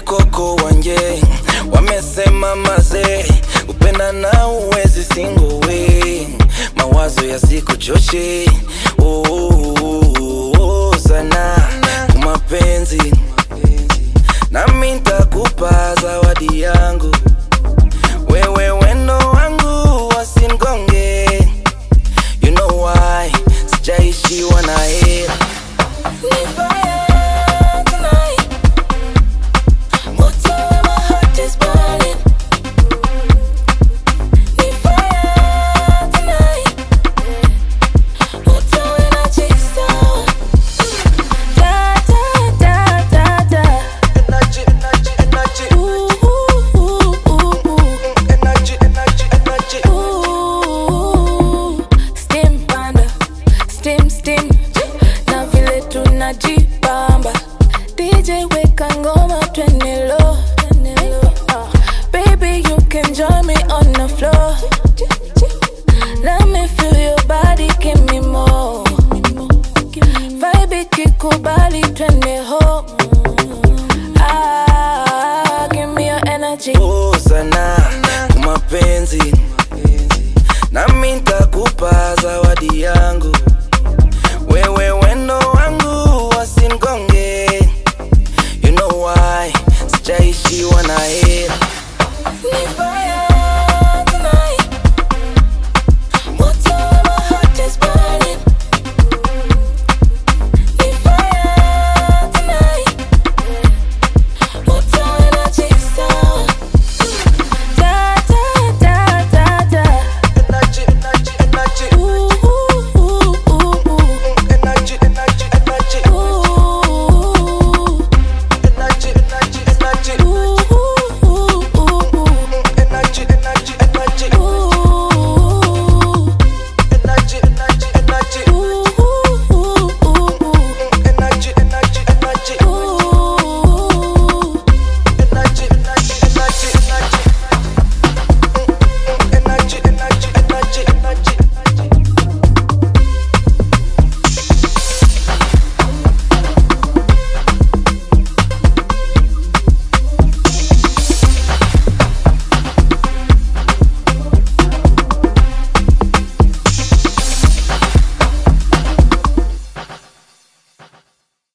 koko wanje wamesema mazee upenda na uwezi singowe mawazo yasikuchoshe oh, oh, oh, oh, sana kumapenzi nami ntakupa zawadi yangu wewe wendo wangu wasingonge you know why sijaishiwa na hera Ni fire tonight. Moto in my heart is burning. Ni fire tonight. Moto energy sour. Da da da da da. energy, energy, energy, Ooh ooh ooh ooh ooh. energy, energy, energy. Ooh, steam panda, steam steam, na vile tunajibamba. DJ weka ngoma twende low, Uh, baby you can join me on the floor. Let me feel your body, give me more. Vibe ikikubali twende home. Ah, give me your energy. Oh, sana kumapenzi nami ntakupa zawadi yangu wewe wendo wangu wasimgonge you know why sijaishiwa na hera